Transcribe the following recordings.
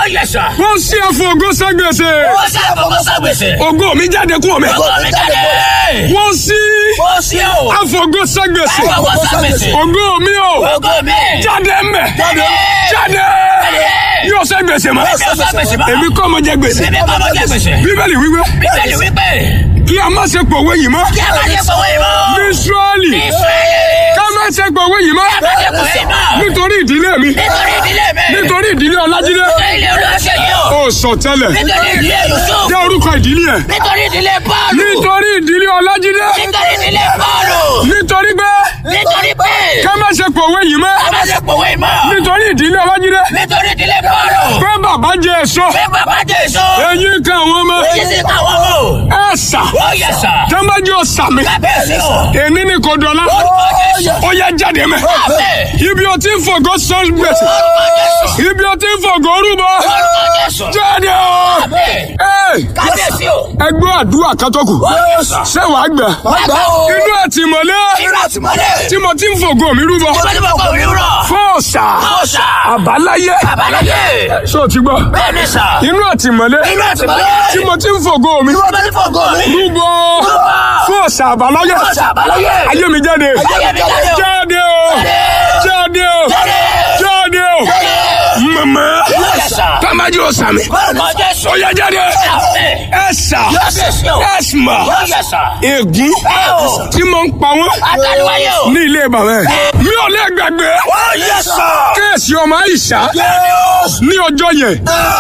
yẹ sà. wọ́n sí àfọ̀gọ́ ságbèsè Ó ṣe àfọwọ́ sàgbèsè. ògo mi jáde kúrò mi Ògo mi jáde. wọ́n sí Ó ṣe o. àfọ̀gọ́ ságbèsè Àfọwọ́ sàgbèsè. ògo mi o Ògo mi. jáde mbẹ̀ Jáde. jáde yóò sẹ́ gbèsè mọ́ Yóò sẹ́ gbèsè mọ́. èmi kọ́ mo jẹ gbèsè Bíbí kọ́ mọ jẹ gbèsè. bíbélì wíwé Bíbélì wípé. kí a má ṣe pòwe yìí mọ́ Kí a máa ṣe fọwọ́ ìmọ̀. ní Ísírẹ́lì Ísírẹ́lì. ká má ṣe pòwe yìí mọ́ Kí a máa ṣe fọwọ́ ìmọ̀. nítorí ìdílé mi Nítorí ìdílé mi. nítorí ìdílé Ọlájídé Nítorí ilé olóṣè yìí o. ó sọ tẹ́lẹ̀ Nítorí ìdílé Yusuf. jẹ́ orúkọ ìdílé ẹ̀ Nítorí ìdílé Pọ́ọ̀lù. nítorí ìdílé Ọlájídé Nítorí ìdílé Pọ́ọ̀lù. nítorí pé Nítorí pé. ká má ṣe pòwe yìí mọ́ Ká máa ṣe fọwọ́ ìmọ̀. nítorí ìdílé Ọlájídé Nítorí ìdílé Pọ́ọ̀lù. pé bàbá jẹ èso Pé bàbá Jésù. eyín kan àwọn ọmọ Èyí sì kà wọ́n mọ̀. ẹ sà Ó yẹ sà. tẹ́mbájú ọ̀sàmì Kábíyèsí o. èmi ní kò dọ̀la Orúkọ Jésù. ó yẹ jáde mẹ́ Àmín. ibi o ti ń fògo sọ gbèsè Orúkọ Jésù. ibi o ti ń fògo rúbọ Orúkọ Jésù. jáde o Àmín. Ẹ, Kábíyèsí o. ẹgbẹ́ àdúrà kátókù Ó yẹ sà. ṣé wàá gbà Bàbá o. inú àtìmọ́lé Irú àtìmọ́lé. tí mo ti ń fògo mi rúbọ Ìwé ní bàbá mi rọ̀. fọ́ọ̀sà Ọ̀sà. àbáláyé Àbáláyé. ṣé o ti gbọ́ Bẹ́ẹ̀ni sà. inú àtìmọ́lé Irú àtìmọ́lé. tí mo ti ń fògo mi Ìwé ní fọ̀gọ́ mi. rúbọ fọ́ọ̀sà àbáláyé Ọ̀sà àbáláyé. ayé mi jáde Ayé mi jáde o. jáde o jáde o jáde o mama Ó yẹ sà. tamaji o sami Orúkọ Jésù. ó yá jáde Àmín. ẹsà Kábíyèsí o. ẹsùmà Ó yẹ sà. ègún Ẹ o. tí mo ń pa wọn Àtàlùwáyé o. ní ilé bàbá ẹ mi ò lè gbàgbé Ó yẹ sà. kéèsì ọmọ àyíṣà ní ọjọ́ yẹn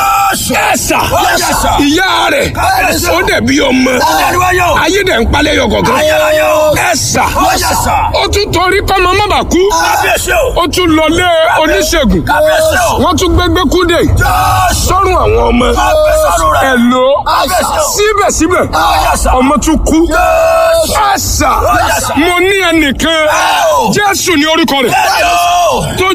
ẹsà ìyá rẹ̀ ó dẹ̀bi ọmọ Àtàlùwáyé o. ayé dẹ̀ ń palẹ̀ yọ kọ̀ọ̀kan Ayérayé o. ẹsà Ó yẹ sà. ó tún torí kọ́mọ má bàa kú Kábíyèsí o. ó tún lọlé oníṣègùn Kábíyèsí o. wọ́n tún gbégbé kúndé sọ́run àwọn ọmọ sọ́run rẹ̀. ẹ̀lò Kábíyèsí o. síbẹ̀síbẹ̀ Ó yẹ sà. ọmọ tún kú Jésù. ẹ̀sà yẹ sà. mo ní ẹnìkan o. jésù ní orúkọ rẹ̀ Bẹ́ẹ̀ni o. tó